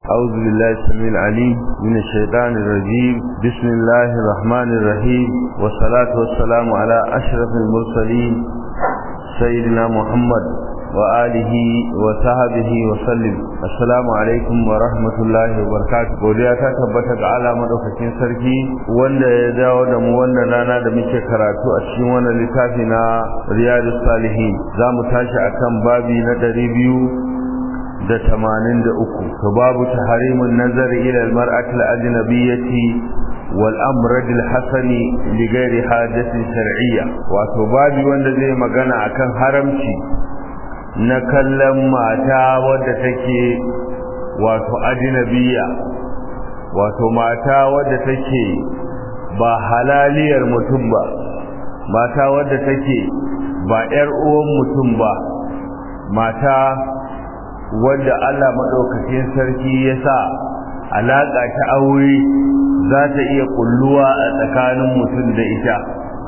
أعوذ بالله السميع العليم من الشيطان الرجيم بسم الله الرحمن الرحيم والصلاة والسلام على أشرف المرسلين سيدنا محمد وآله وصحبه وسلم السلام عليكم ورحمة الله وبركاته godiya ta tabbata ga Allah madaukakin sarki wanda ya dawo da mu wannan rana da muke karatu a cikin wannan littafi na Riyadus Salihin zamu tashi akan babi na biyu. da tamanin da uku to babu taharimun nazari ila almar'ati al-ajnabiyyati wal amrad al-hasani li ghairi hajatin shar'iyya wato babu wanda zai magana akan haramci na kallon mata wadda take wato ajnabiyya wato mata wadda take ba halaliyar mutum ba mata wadda take ba yar uwan mutum ba mata wanda Allah maɗaukakin sarki ya sa alaƙa ta aure za ta iya ƙulluwa a tsakanin mutum da ita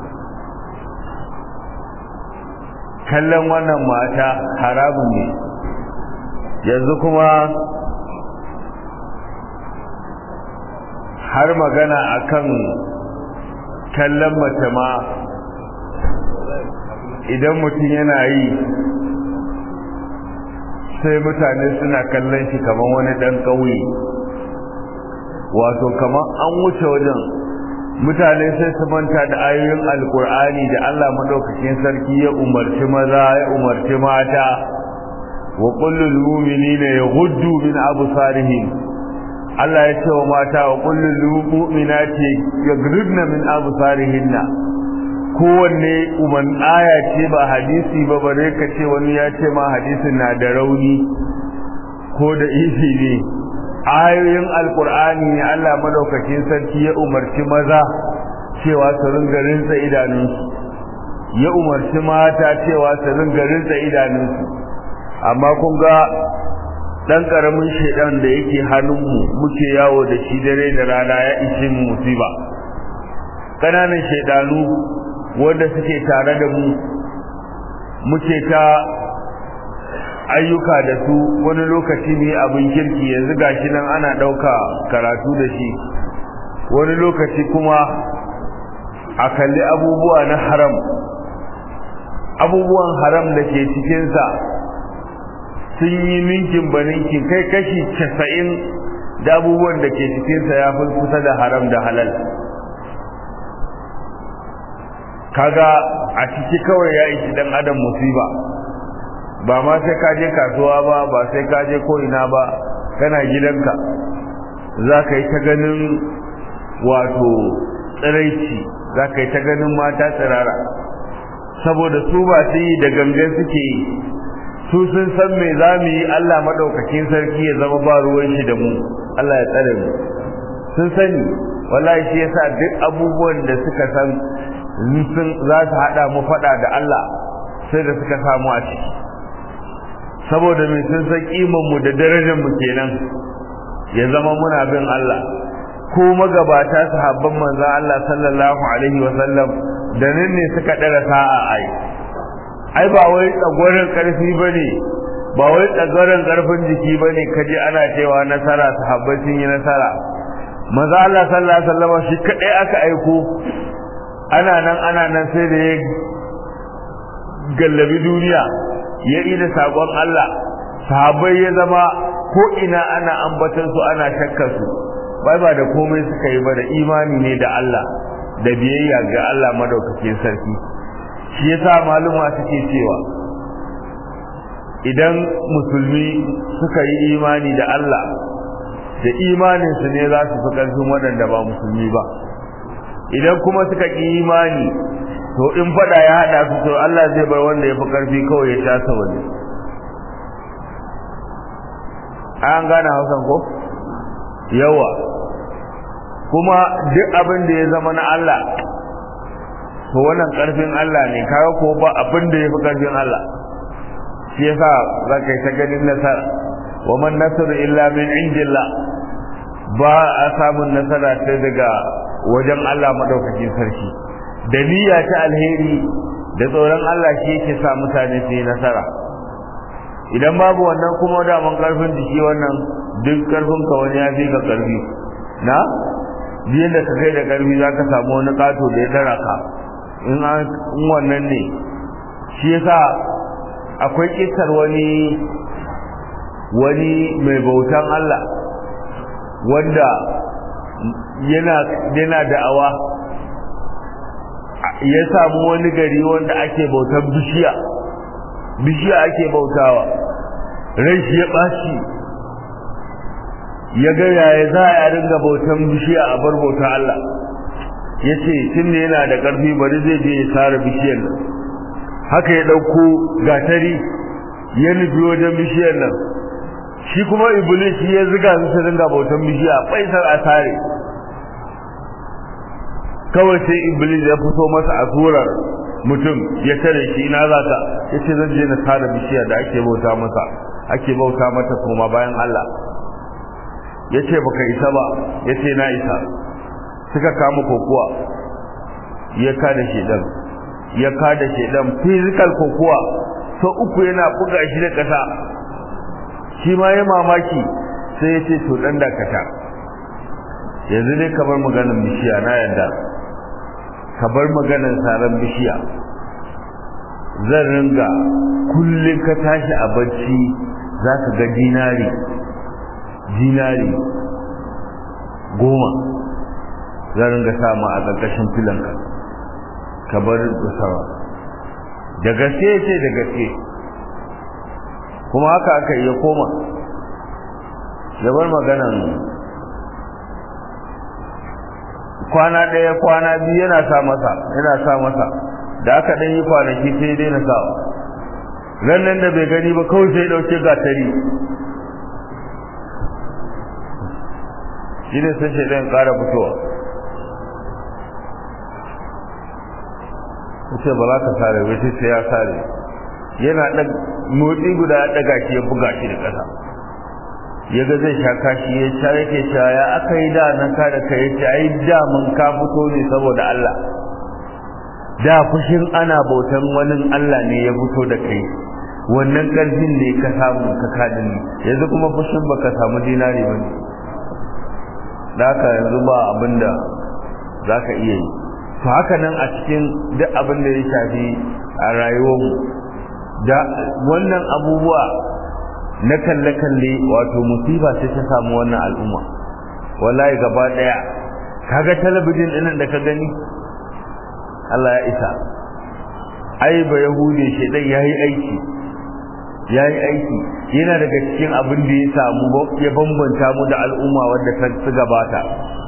kallon wannan mata haramun ne yanzu kuma har magana akan kallon mace ma idan mutum yana yi sai mutane suna kallon shi kamar wani dan ƙauye wato kamar an wuce wajen mutane sai su manta da ayoyin alkur'ani da Allah madaukakin sarki ya umarci maza ya umarci mata wa kullul mu'minina yaghuddu min absarihim Allah ya ce wa mata wa kullul mu'minati yaghdudna min absarihinna kowanne uman aya ce ba hadisi ba bare ka ce wani ya ce ma hadisin na da rauni ko da isi ne ayoyin alkur'ani ne Allah madaukakin sarki ya umarci maza cewa su ringa rinsa idanunsu ya umarci mata cewa su ringa rinsa idanunsu amma kun ga dan karamin shedan da yake hannunmu muke yawo da shi dare da rana ya ishe mu musiba kananan shedanu wanda suke tare da mu muke ta ayyuka da su wani lokaci ne abin kirki yanzu gashi nan ana ɗauka karatu da shi wani lokaci kuma a kalli abubuwa na haram abubuwan haram da ke cikinsa sun yi ninkin ba ninkin kai kashi casa'in da abubuwan da ke cikinsa ya fi kusa da haram da halal kaga a ciki kawai ya ishi dan adam musiba ba ma sai ka je kasuwa ba ba sai ka je ko ina ba kana gidanka za ka yi ta ganin wato tsiraici za ka yi ta ganin mata tsirara saboda su ba su yi da gangan suke yi su sun san me za mu yi Allah maɗaukakin sarki ya zama ba ruwan shi da mu Allah ya tsare mu sun sani wallahi shi yasa duk abubuwan da suka san sun za su haɗa mu faɗa da Allah sai da suka samu a ciki saboda mai sun san mu da darajar mu kenan ya zama muna bin Allah ko magabata sahabban manzo Allah sallallahu alaihi wa sallam da nan ne suka dara sa'a ai ai ba wai tsagoran karfi bane ba wai tsagoran karfin jiki bane kaje ana cewa nasara sahabbai sun yi nasara manzo Allah sallallahu alaihi wa sallam shi kadai aka aiko ana nan ana nan sai da ya gallabi duniya ya ida sakon Allah sahabbai ya zama ko ina ana ambatar su ana shakkar su bai ba da komai suka yi ba da imani ne da Allah da biyayya ga Allah madaukakin sarki shi yasa maluma suke cewa idan musulmi suka yi imani da Allah da imanin su ne za su fi karfin waɗanda ba musulmi ba idan kuma suka ƙi imani to in fada ya hada su to Allah zai bar wanda ya fi karfi kawai ya tasa wani an gane hausan ko yawa kuma duk abin da ya zama na Allah to wannan karfin Allah ne kaga ko ba abin da ya fi karfin Allah shi yasa za ka yi ta ganin nasara wa man nasru illa min indillah ba a samun nasara sai daga wajen Allah madaukakin sarki da niyya ta alheri da tsoron Allah shi yake sa mutane su yi nasara idan babu wannan kuma da mun karfin jiki wannan duk karfin ka wani ya fi ka karfi na biyan da ka kai da karfi za ka samu wani kato da ya tara ka in wannan ne shi yasa akwai kisar wani wani mai bautan Allah wanda yana yana da'awa ya samu wani gari wanda ake bautan bishiya bishiya ake bautawa rai shi ya ɓaci ya ga yaya za a ringa bautan bishiya a bar bauta Allah ya ce tun da yana da ƙarfi bari zai je ya sare bishiyar nan haka ya ɗauko gatari ya nufi wajen bishiyar nan shi kuma iblis ya ziga su su ringa bautan bishiya faisar a sare kawai sai iblis ya fito masa a surar mutum ya tare shi ina za ka ya ce zan je na sare bishiyar da ake bauta masa ake bauta mata kuma bayan Allah ya ce baka isa ba ya ce na isa suka kama kokuwa ya kada shedan ya kada shedan physical kokuwa so uku yana buga shi da kasa shi ma ya mamaki sai ya ce to dan dakata yanzu dai kamar maganar bishiya na yadda ka bar maganar saran bishiya zan ringa kullum ka tashi a bacci za ka ga dinari dinari goma zan ringa sama a ƙarƙashin filanka ka bar gusawa da gaske ce da gaske kuma haka aka iya koma ya bar maganan kwana ɗaya kwana biyu yana sa masa yana sa masa da aka ɗan yi kwanaki sai dai na sawa ran nan da bai gani ba kawai sai ɗauke gatari shi ne sai shaidan ƙara fitowa ce ba za ka sare ba sai ya sare yana ɗan motsi guda ya ɗaga shi ya buga shi da ƙasa ya ga zai sha kashi ya sha yake sha ya aka yi da nan ka da kai ce ai da mun ka fito ne saboda Allah da fushin ana bautan wani Allah ne ya fito da kai wannan ƙarfin ne ka samu ka kadin yanzu kuma fushin baka samu dinari ba ne da haka yanzu ba abin da za ka iya yi to haka nan a cikin duk abin da ya shafi a rayuwarmu da wannan abubuwa na kalle-kalle wato musiba ce ta samu wannan al'umma wallahi gaba daya kaga talabijin ɗinnan da ka gani Allah ya isa ai ba yahude shedan yayi aiki yayi aiki yana daga cikin abin da ya samu ya bambanta mu da al'umma wadda ta ci gabata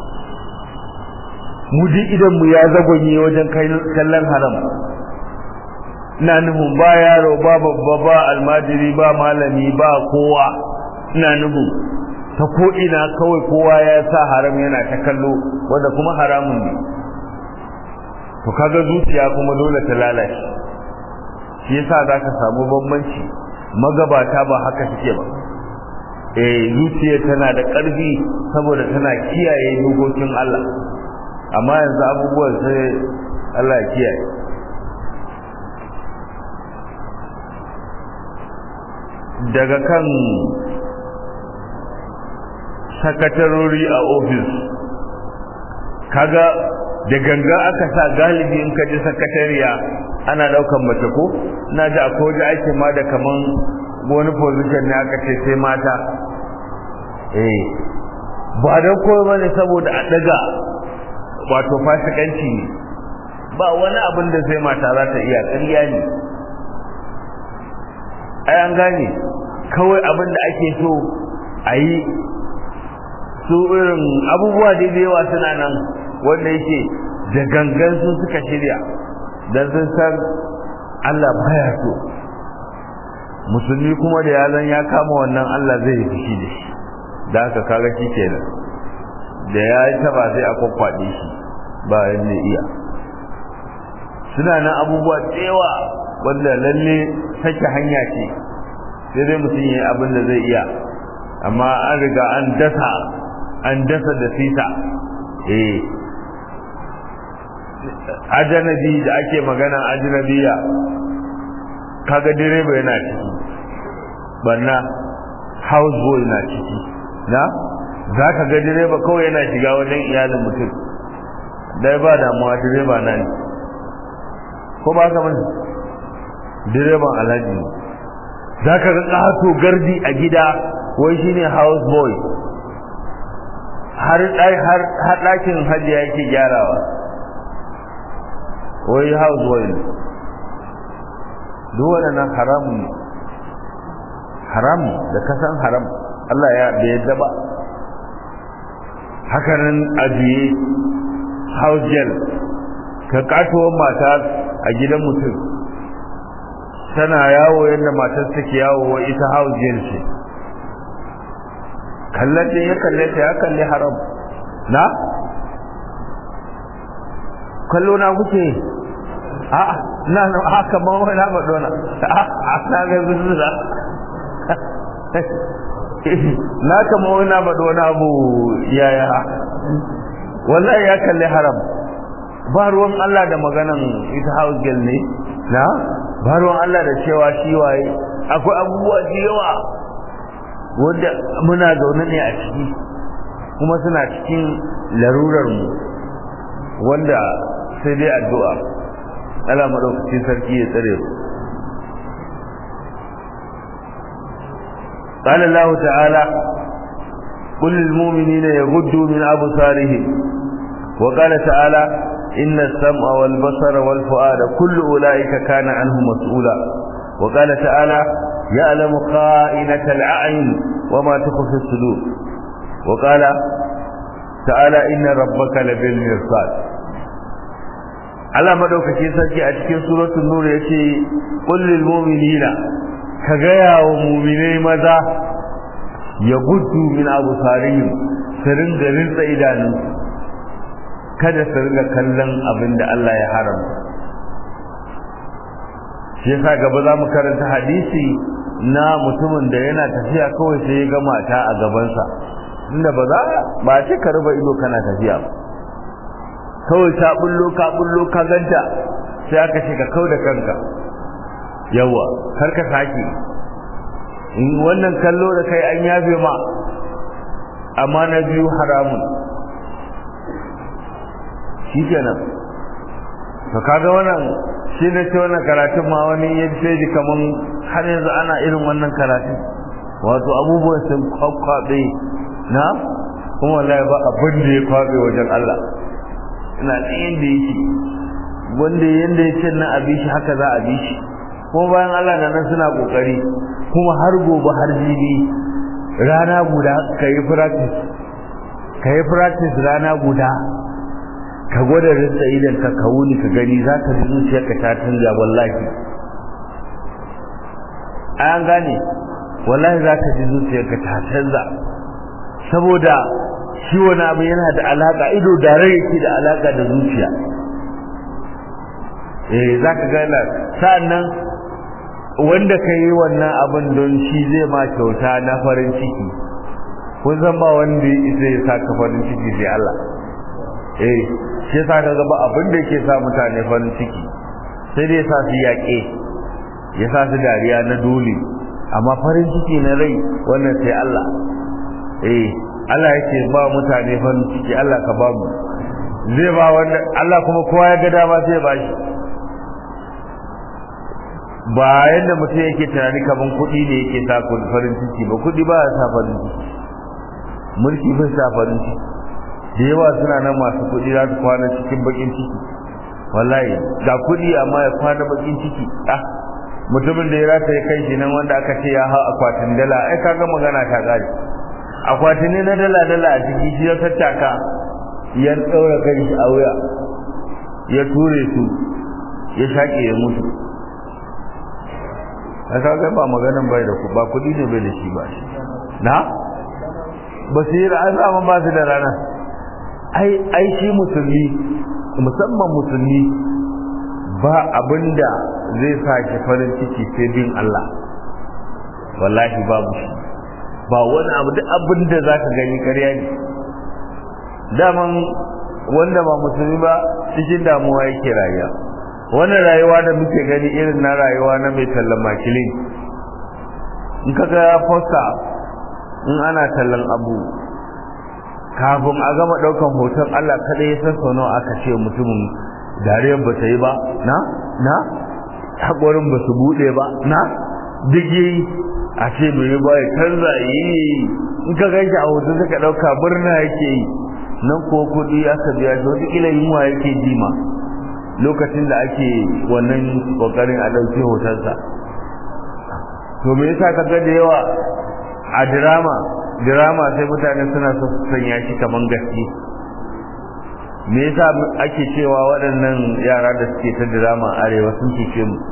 mu ji idan mu ya zagonye wajen kallon haram ina nufin ba yaro ba babba ba almajiri ba malami ba kowa ina nufin ta ko ina kawai kowa ya sa haram yana ta kallo wanda kuma haramun ne to kaga zuciya kuma dole ta lalace shi yasa zaka samu bambanci magabata ba haka suke ba eh zuciya tana da ƙarfi saboda tana kiyaye dokokin Allah amma yanzu abubuwan sai Allah ya kiyaye daga kan sakatarori a ofis kaga da ganga aka sa galibi in ka ji sakatariya ana daukan mace ko na ji akwai waje ake ma da kaman wani position ne aka ce sai mata eh ba don koyo bane saboda a daga wato fasikanci ne ba wani abin da sai mata za ta iya ƙarya ne ai an gane kawai abin da ake so a yi su irin abubuwa da yawa suna nan wanda yake da gangan sun suka shirya don sun san Allah baya so musulmi kuma da yazan ya kama wannan Allah zai yi fushi da shi da haka kaga shi kenan da ya yi taba sai a kwakwaɗe shi ba yadda iya suna nan abubuwa tsewa wanda lalle take hanya ce sai dai mutum ya yi abin da zai iya amma an riga an dasa an dasa da sita eh ajanabi da ake magana ajanabiya kaga direba yana ciki banna house boy na ciki na za ka ga direba kawai yana shiga wajen iyalin mutum dai ba damuwa direba na ne ko ba ka mani direban alhaji za ka ga ƙato gardi a gida wai shi ne house boy har ɗakin hajiya yake gyarawa wai house boy ne duk waɗannan haramun ne haram da kasan haram Allah ya bai yadda ba hakanan ajiye house girl ka katuwar mata a gidan mutum tana yawo yadda matar take yawo wa ita house girl ce kallon din ya kalle ta ya kalli haram na kallo na kuke a'a na na haka ma wani na faɗo na a'a na ga zuzuza na kama wani na faɗo wani abu yaya wallahi ya kalli haram ba ruwan Allah da maganan ita house girl ne na ba ruwan Allah da cewa shi waye akwai abubuwa da yawa wanda muna zaune ne a ciki kuma suna cikin larurar mu wanda sai dai addu'a Allah madaukakin sarki ya tsare mu قال الله تعالى قل للمؤمنين يغضوا من أبصارهم وقال تعالى إن السمع والبصر والفؤاد كل أولئك كان عنه مسؤولا وقال تعالى يعلم خائنة الأعين وما تخفي الصدور وقال تعالى إن ربك لبالمرصاد Allah madaukakin sarki a cikin suratul nur yace qul lil mu'minina ka gaya wa mu'minai maza ya gudu min abusarihim su ringa rinsa idanu kada su ringa kallon abin da Allah ya haramta shi yasa gaba za mu karanta hadisi na mutumin da yana tafiya kawai sai ya ga mata a gabansa inda ba za ba ce ka ruba ido kana tafiya ba kawai ta bullo ka bullo ka ganta sai aka ce ka kau da kanka yawa kar ka sake in wannan kallo da kai an yafe ma amma na biyu haramun shi kenan to kaga wannan shi ne ce wannan karatun ma wani ya ce ji kaman har yanzu ana irin wannan karatun wato abubuwan sun kwakwabe na kuma wallahi ba abin da ya kwabe wajen Allah ina tsayin da yake wanda yanda ya ce na abi shi haka za a bi shi kuma bayan Allah na nan suna kokari kuma har gobe har jibi rana guda ka yi practice ka yi practice rana guda ka gwada rinsa idan ka ka wuni ka gani za ka ji zuciyarka ta canza wallahi an gane wallahi za ka ji zuciyarka ta canza saboda shi wani abu yana da alaka ido da rai yake da alaka da zuciya eh za ka gana sa'annan wanda ka yi wannan abin don shi zai ma kyauta na farin ciki kun san ba wanda zai sa ka farin ciki sai Allah eh shi yasa ka ga ba abin da yake sa mutane farin ciki sai dai sa su yaƙe ya sa su dariya na dole amma farin ciki na rai wannan sai Allah eh Allah yake ba mutane farin ciki Allah ka ba mu zai ba wanda Allah kuma kowa ya ga dama sai ba shi ba yadda mutum yake tunani kaman kuɗi ne yake sa farin ciki ba kuɗi ba ya sa farin ciki mulki bai sa farin ciki da yawa suna nan masu kuɗi za su kwana cikin bakin ciki wallahi ga kuɗi amma ya kwana bakin ciki ah mutumin da ya rata ya kai shi nan wanda aka ce ya hau akwatin dala ai kaga magana ta gari akwatin ne na dala dala a ciki shi ya tattaka ya ɗaura kai shi a wuya ya ture su ya shaƙe ya mutu a kaga ba maganan bai da ku ba kudi ne bai da shi ba na basira an zama ba su da rana ai ai shi musulmi musamman musulmi ba abinda zai sa shi farin ciki sai bin Allah wallahi babu shi ba wani abu duk abinda zaka gani ƙarya ne daman wanda ba musulmi ba cikin damuwa yake rayuwa wannan rayuwa da muke gani irin na rayuwa na mai tallan makilin in ka ga fosta in ana tallan abu kafin a gama daukan hoton Allah kada ya san sono aka ce mutumin dariyar ba ta yi ba na na haƙorin ba su buɗe ba na duk yi a ce bai ba ya canza yi in ka ganshi a hoton suka ɗauka murna yake yi nan ko kuɗi aka biya shi wata ƙila yunwa yake ji ma lokacin da ake wannan ƙoƙarin a ɗauki hotonsa to me yasa ka ga da yawa a dirama dirama sai mutane suna so su sanya shi kaman gaske me yasa ake cewa waɗannan yara da suke ta dirama arewa sun cece mu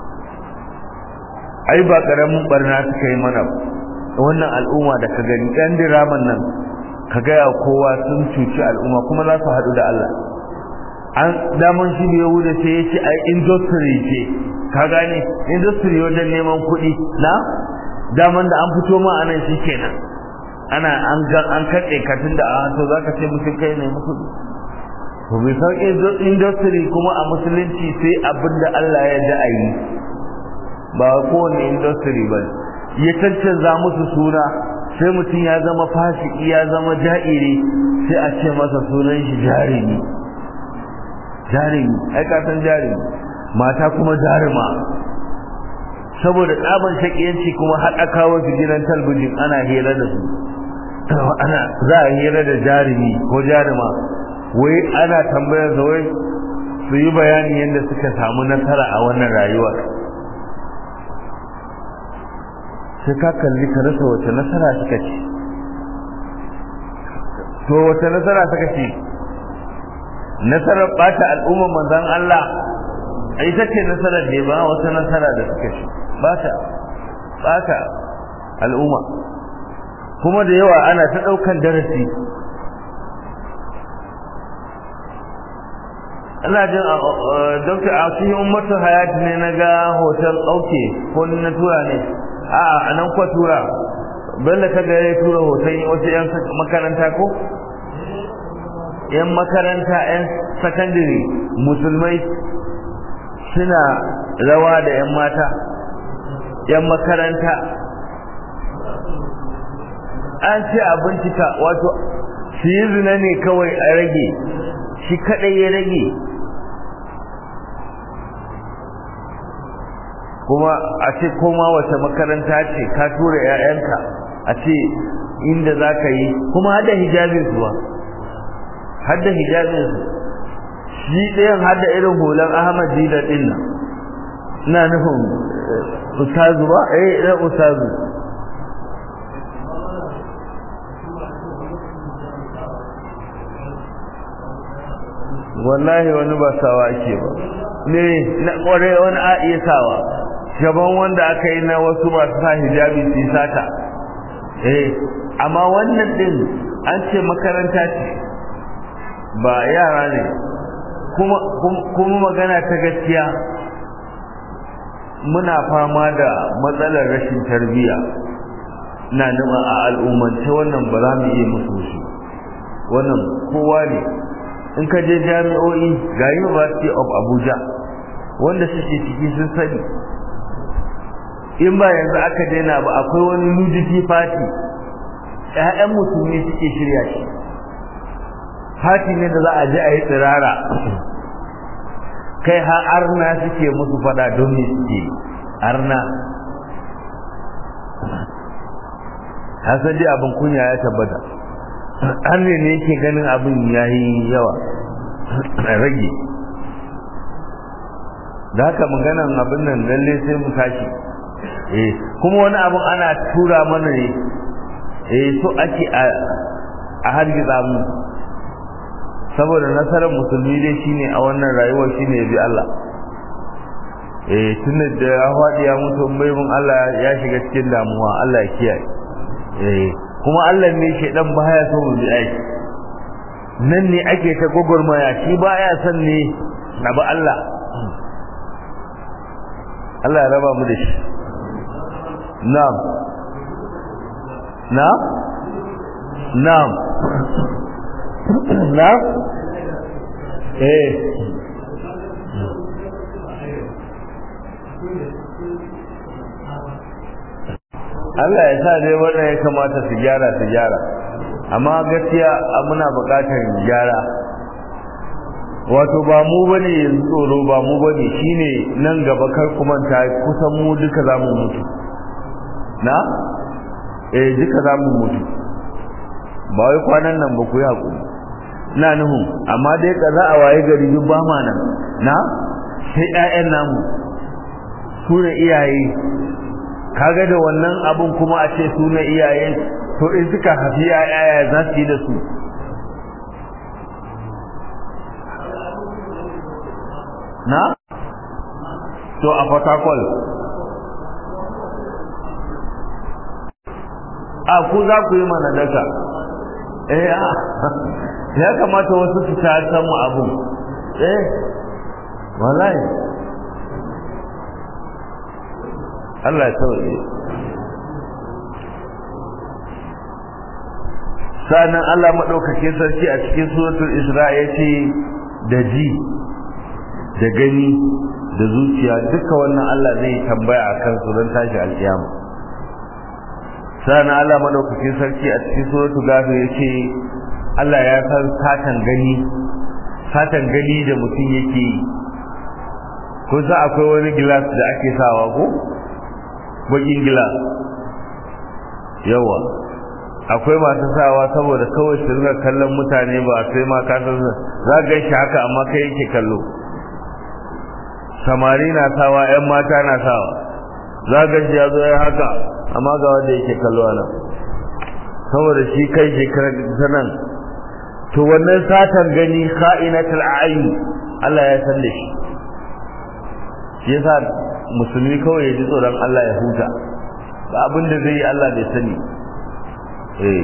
ai ba karamin barna suka yi mana wannan al'umma da ka gani ɗan diraman nan ka gaya kowa sun cuci al'umma kuma za su haɗu da Allah an daman shi da yahuda sai ya ce ai industry ce ka gane industry wajen neman kuɗi na daman da an fito ma anan shi kenan ana an ga an katse ka tunda a to zaka ce mutum kai ne kuɗi to bai san industry kuma a musulunci sai abin da Allah ya da ayi ba kowane industry ba ya cancanza musu suna sai mutum ya zama fasiki ya zama ja'iri sai a ce masa sunan shi jarumi jarumi ai ka san jarumi mata kuma jaruma saboda tsaban shakiyanci kuma haɗa kawo su gidan talbijin ana hira da su ana za a hira da jarumi ko jaruma wai ana tambayar da wai su yi bayani yadda suka samu nasara a wannan rayuwar sai ka kalli ka rasa wace nasara suka ce to wace nasara suka ce nasarar bata al'ummar manzan Allah ita ce nasarar ne ba wata nasara da suka ce bata bata al'umma kuma da yawa ana ta daukan darasi ina jin dokta a cikin ummatu hayati ne na ga hotel ɗauke ko na tura ne a a nan kwa tura bello ta ga ya tura hoton wasu yan makaranta ko yan makaranta yan sakandare musulmai suna rawa da yan mata yan makaranta an ce a bincika wato su yi zina ne kawai a rage shi kadai ya rage kuma a ce koma wace makaranta ce ka tura 'ya'yanka a ce inda za ka yi kuma hada hijabin su ba hada hijabin su shi ɗayan hada irin hulan ahmad dila ɗin nan ina nufin ustazu ba eh ɗan ustazu wallahi wani ba sawa ake ba ne na kware wani a iya sawa gaban wanda aka yi na wasu masu sa hijabi su sata eh amma wannan din an ce makaranta ce ba yara ne kuma kuma magana ta gaskiya muna fama da matsalar rashin tarbiyya na nima a al'ummance wannan ba za mu iya musu shi wannan kowa ne in ka je jami'o'i ga University of Abuja wanda suke ciki sun sani in ba yanzu aka daina ba akwai wani nudity party ƴaƴan musulmi suke shirya shi party ne da za a je a yi tsirara kai har arna suke musu fada don me suke arna hasali abin kunya ya tabbata an ne ne yake ganin abin ya yi yawa a rage da haka maganan abin nan lalle sai mu tashi eh kuma wani abin ana tura mana ne eh so ake a a hargiza mu saboda nasarar musulmi dai shine a wannan rayuwar shine ya bi Allah eh tunda da ya faɗi ya mutu bai mun Allah ya shiga cikin damuwa Allah ya kiyaye eh kuma Allah ne shedan baya so mu bi aiki nan ne ake ta gogormaya shi baya son ne abu Allah Allah ya raba mu da shi na'am na'am na'am na'am eh Allah ya sa dai wannan ya kamata su gyara su gyara amma gaskiya muna buƙatar gyara wato ba mu bane yanzu tsoro ba mu bane shine nan gaba kar kuma ta kusan mu duka zamu mutu na eh duka zamu mutu ba wai kwanan nan ba ku yi hakuri ina nuhu amma dai ka za a waye gari duk ba ma nan na sai ƴaƴan namu su ne iyaye kaga da wannan abun kuma a ce su ne iyaye to in suka hafi ƴaƴa za su yi da su na to a fatakol a ku za ku yi mana daka eh ya kamata wasu su ta samu abun eh wallahi Allah ya sauke sanan Allah madaukake sarki a cikin suratul Isra yace da ji da gani da zuciya duka wannan Allah zai tambaya akan su don tashi alkiyama sanan Allah madaukake sarki a cikin suratul Ghafir yace Allah ya san satan gani satan gani da mutum yake ko za akwai wani glass da ake sawa ko bakin glass yawa akwai masu sawa saboda kawai su rinka kallon mutane ba sai ma ka san za ga shi haka amma kai yake kallo samari na sawa ƴan mata na sawa za ga shi ya zo ya haka amma ga wanda yake kallo nan saboda shi kai shekarar sanan to wannan satan gani kha'inatul a'yun Allah ya san da shi shi yasa musulmi kawai ya ji tsoron Allah ya huta ba abin da zai yi Allah bai sani eh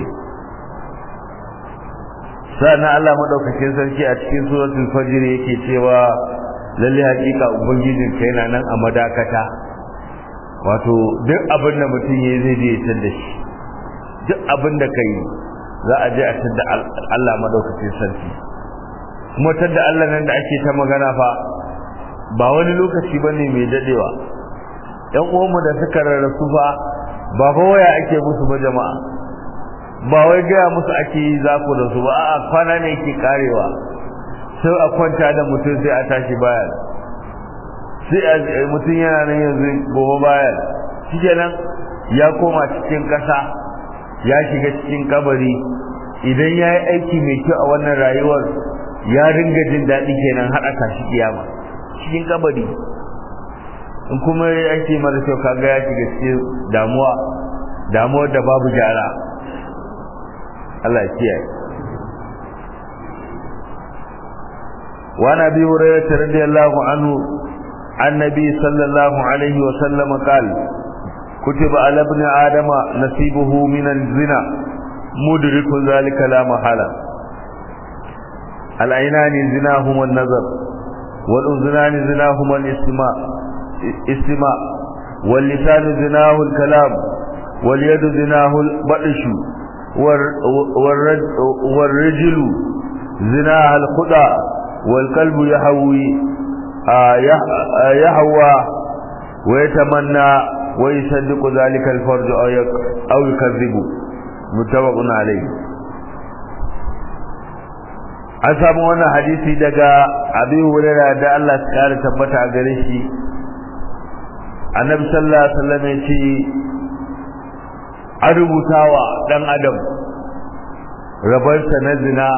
sannan Allah madaukakin sarki a cikin suratul fajr yake cewa lalle hakika ubangijin ka yana nan a madakata wato duk abin da mutum yayi zai je ya da shi duk abin da kai za a je a tada Allah madaukakin sarki kuma tada Allah nan da ake ta magana fa ba wani lokaci bane mai dadewa ɗan uwanmu da suka rarrasu fa ba fa waya ake musu ba jama'a ba wai gaya musu ake yi zaku da su ba a'a kwana ne ke karewa sai a kwanta da mutum sai a tashi bayan sai mutum yana nan yanzu gobe bayan shikenan ya koma cikin ƙasa ya shiga cikin kabari idan ya yi aiki mai kyau a wannan rayuwar ya ringa jin daɗi kenan haɗa kashi kiyama cikin kabari in kuma ya aiki mara kyau kaga ya shiga cikin damuwa damuwar da babu gyara Allah ya kiyaye وعن ابي هريره رضي الله عنه عن النبي صلى الله عليه وسلم قال كتب على ابن ادم نصيبه من الزنا مدرك ذلك لا محاله العينان زناهما النظر والاذنان زناهما الاستماع استماع واللسان زناه الكلام واليد زناه البطش والرجل زناها الخدع والقلب يهوي يهوى ويتمنى ويصدق ذلك الفرج أو يكذب متفق عليه an samu wannan hadisi daga abi hurairah da Allah ya kare tabbata a gare shi annabi sallallahu alaihi wasallam ya ce an rubutawa dan adam rabarsa na zina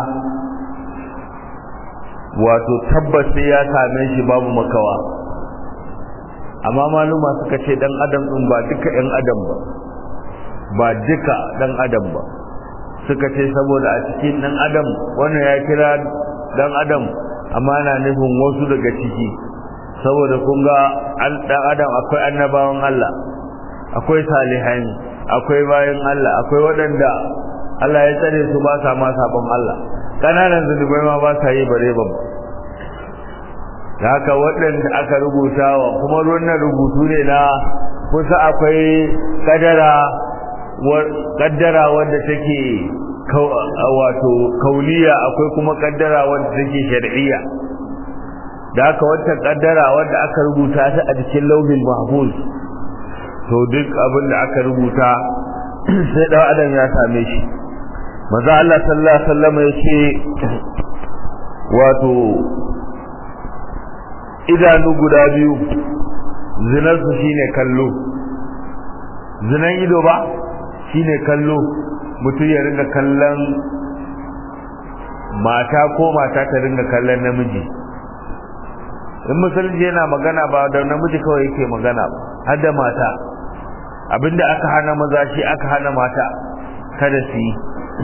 wato tabbas sai ya same shi babu makawa amma maluma suka ce dan adam din ba duka ɗan adam ba ba duka dan adam ba suka ce saboda a cikin dan adam wannan ya kira dan adam amma na nufin wasu daga ciki saboda kun ga dan adam akwai annabawan Allah akwai salihan akwai bayan Allah akwai waɗanda Allah ya tsare su ba sa ma sabon Allah kananan zunubai ma ba sa yi bare ba da haka waɗanda aka rubuta wa kuma wannan rubutu ne na kusa akwai kadara kaddara wadda take wato kauliya akwai kuma kaddara wadda take shar'iyya da haka wata kaddara wadda aka rubuta ta a cikin lauhin mahfuz to duk abin da aka rubuta sai dan adam ya same shi maza Allah sallallahu alaihi wasallam ya ce wato idanu guda biyu zinarsu shine kallo zinan ido ba shine kallo mutum ya ringa kallon mata ko mata ta ringa kallon namiji in musulunci yana magana ba da namiji kawai yake magana ba har da mata abinda aka hana maza shi aka hana mata kada su yi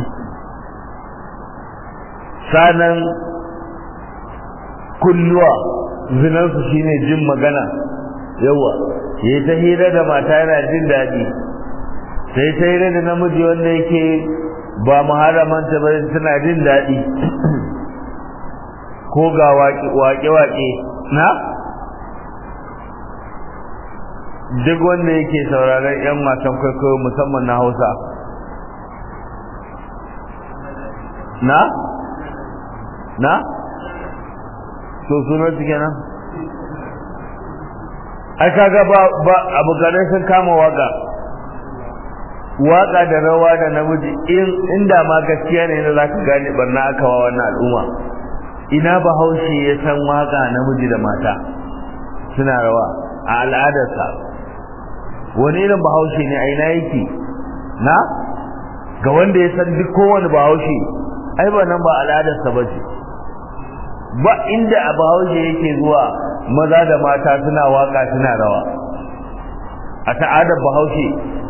sanan kunnuwa zinansu shine jin magana yawa ya ta hira da mata yana jin daɗi sai ta hira da namiji wanda yake ba muharramanta ba suna jin daɗi ko ga waƙe-waƙe na duk wanda yake sauraron 'yan wasan kwaikwayo musamman na hausa na na so sunan su kenan ai kaga ba ba abokanai sun kama waka waka da rawa da namiji in inda ma gaskiya ne na zaka gane barna aka wa wannan al'umma ina bahaushe ya san waka namiji da mata suna rawa a al'adarsa wani irin bahaushe ne a ina yake na ga wanda ya san duk kowane bahaushe ai ba nan ba al'adarsa ba ce ba inda a bahaushe yake zuwa maza da mata suna waka suna rawa a ta'adar bahaushe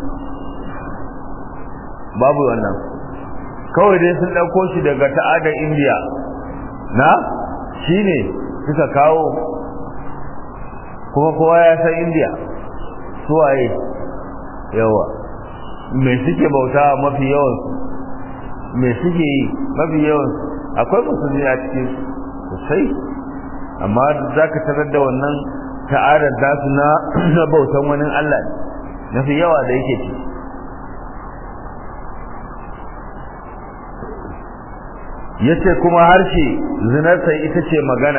babu wannan kawai dai sun ɗauko shi daga ta'adar indiya na shi ne suka kawo kuma kowa ya san indiya suwaye yawa mai suke bauta mafi yawansu mai suke yi mafi yawansu akwai musulmi a cikin sosai amma za ka tarar da wannan ta'adar dasu na bautan wani allah na fi yawa da yake ci ya ce kuma harshe zinarsa ita ce magana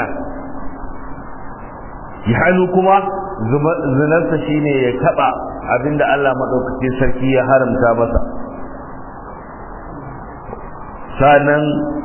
ya hannu kuma zinarsa shine ya taba abinda Allah maɗaukacin sarki ya haramta masa sanan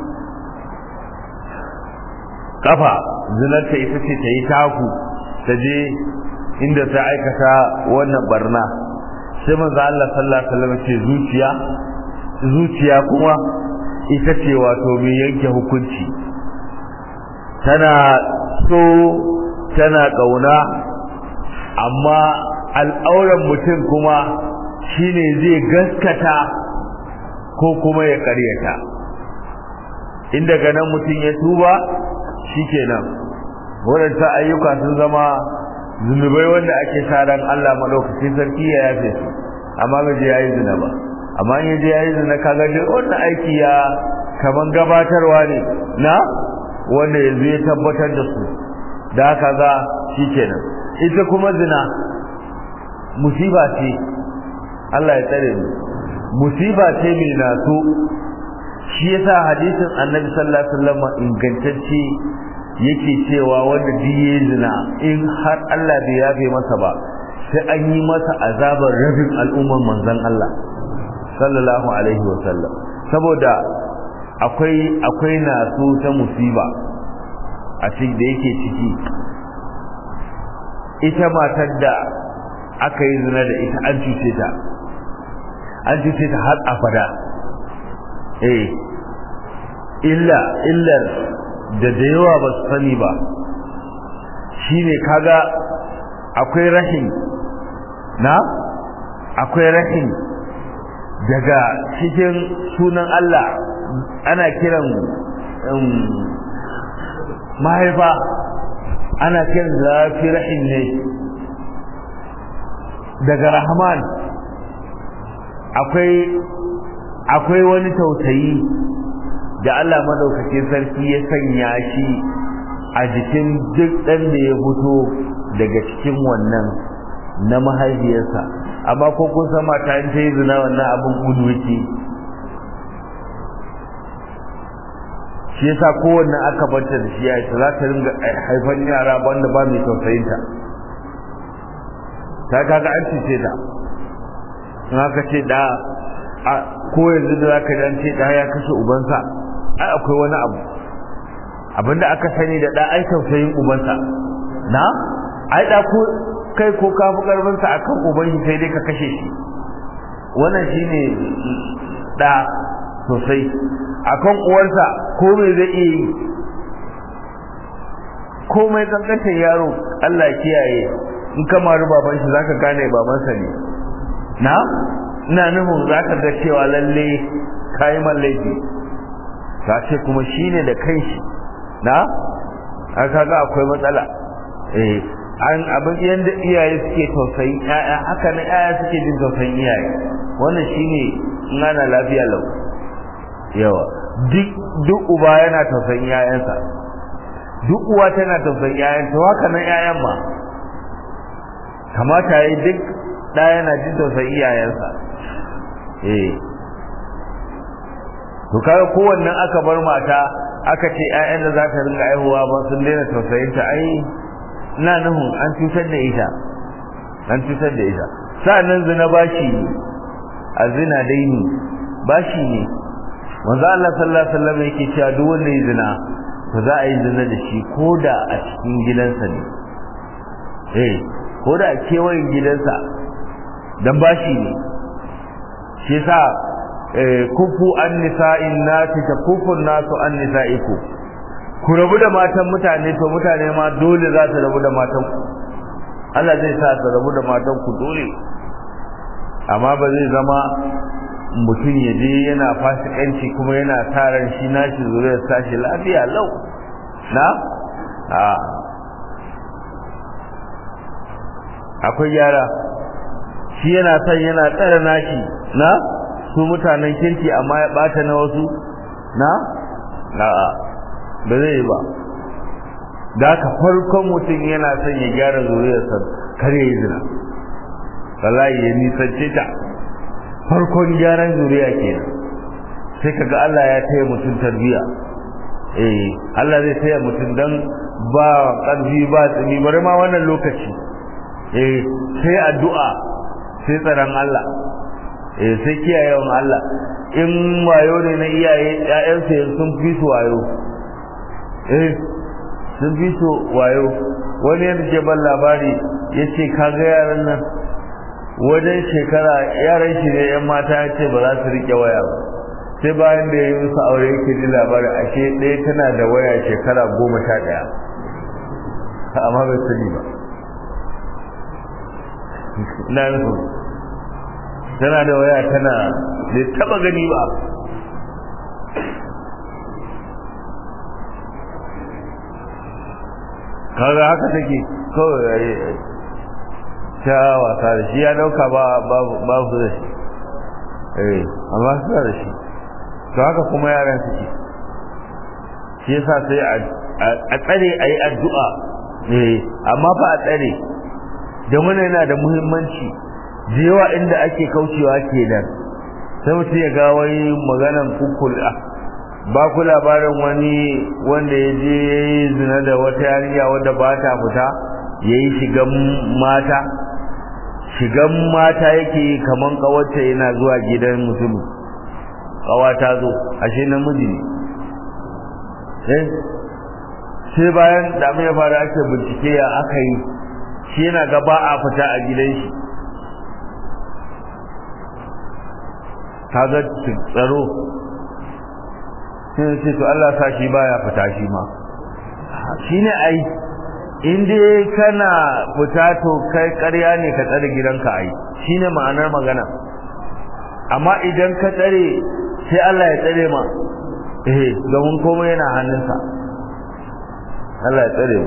kafa zinarta ita ce ta yi taku ta je inda ta aikata wannan barna sai manzo Allah sallallahu alaihi wasallam ce zuciya zuciya kuma ita ce wato mai yanke hukunci tana so tana kauna amma al'auran mutum kuma shine zai gaskata ko kuma ya karyata inda ganin mutum ya tuba shikenan waɗanda ayyuka sun zama zunubai wanda ake sa ran Allah madaukakin sarki ya yafe su amma bai je yayi zina ba amma in je yayi zina kaga duk wannan aiki ya kaman gabatarwa ne na wanda yanzu ya tabbatar da su da haka ga shikenan ita kuma zina musiba ce Allah ya tsare mu musiba ce mai naso shi yasa hadisin Annabi sallallahu alaihi wasallam ingantacce yake cewa wanda diye zina in har Allah bai yafe masa ba sai an yi masa azabar rabin al'umman manzon Allah sallallahu alaihi wasallam saboda akwai akwai naso ta musiba a cikin da yake ciki ita matar da aka yi zina da ita an cuce ta an cuce ta har abada eh illa illar da da yawa ba su sani ba shine kaga akwai rahin na akwai rahin daga cikin sunan Allah ana kiran mahaifa ana kiran zafi rahin ne daga rahman akwai akwai wani tausayi da Allah madaukakin sarki ya sanya shi a jikin duk ɗan da ya fito daga cikin wannan na mahaifiyarsa amma ko kun san mata in ta yi zina wannan abin gudu yake shi yasa kowanne aka banta da shi ya za ta ringa haifan yara wanda ba mai tausayinta ta kaga an cuce ta in aka ce da ko yanzu da zaka ji an ce da ya kashe ubansa ai akwai wani abu abinda aka sani da da ai tausayin ubansa na ai da ko kai ko ka fi karfin sa akan uban shi sai dai ka kashe shi wannan shine da sosai akan uwarsa ko me zai iya yi komai kankantar yaro Allah kiyaye in ka maru baban shi zaka gane babansa ne na ina nufin zaka ga cewa lalle kai man laifi ka ce kuma shine da kanshi na aka ga akwai matsala eh an abin yanda iyaye suke tausayin ƴaƴa haka ne ƴaƴa suke jin tausayin iyaye wannan shine in ana lafiya lau yawa duk duk uba yana tausayin ƴaƴansa duk uwa tana tausayin ƴaƴan to haka nan ƴaƴan ma kamata yayi duk da yana jin tausayin iyayensa eh to kaga kowannen aka bar mata aka ce ƴaƴan da za ta ringa aihuwa ba sun daina tausayin ta ai ina nuhun an cutar da ita an cutar da ita sa'annan zina bashi a zina daini bashi ne manzo Allah sallallahu alaihi wasallam yake cewa duk wanda ya zina to za a yi zina da shi ko da a cikin gidansa ne eh ko da a kewayen gidansa dan bashi ne shi yasa kufu an nisa'in nasi ta kufun nasu an nisa'iku ku rabu da matan mutane to mutane ma dole za su rabu da matan ku Allah zai sa su rabu da matan ku dole amma ba zai zama mutum ya je yana fasikanci kuma yana taran shi nashi zuriyar tashi lafiya lau na a akwai yara shi yana son yana tsara nashi na su mutanen kirki amma ya bata na wasu na a'a ba zai yi ba da haka farkon mutum yana son ya gyara zuriyarsa kar ya yi zina wallahi ya nisance ta farkon gyaran zuriya kenan sai kaga Allah ya taya mutum tarbiya eh Allah zai taya mutum dan ba karfi ba tsini bari ma wannan lokaci eh sai addu'a sai tsaron Allah eh sai kiyayewan Allah in wayo ne na iyaye ƴaƴansu sun fi su wayo eh sun fi su wayo wani yadda ke ban labari ya ce kaga yaran nan wajen shekara yaran shi ne yan mata ya ce ba za su rike waya ba sai bayan da ya yi musu aure yake ji labari ashe ɗaya tana da waya shekara goma sha ɗaya amma bai sani ba na nufin tana da waya tana bai taba gani ba kaga haka take kawai ta wasa da shi ya dauka ba babu da shi eh amma su da shi to haka kuma yaran suke shi yasa sai a tsare a yi addu'a eh amma fa a tsare da wannan yana da muhimmanci da yawa inda ake kaucewa kenan sai mutum ya ga wai maganan kukul ba ku labarin wani wanda ya je ya yi zina da wata yarinya wadda ba ta fita ya yi shigan mata shigan mata yake yi kaman kawarta yana zuwa gidan mutum kawa ta zo ashe namiji ne eh sai bayan da ya fara ake bincike ya aka yi shi yana ga ba a fita a gidan shi kaga tsaro sai ce to Allah sa shi baya fita shi ma shine ai in dai kana fita to kai ƙarya ne ka tsare gidanka ai shine ma'anar magana amma idan ka tsare sai Allah ya tsare ma eh domin komai yana hannunsa Allah ya tsare mu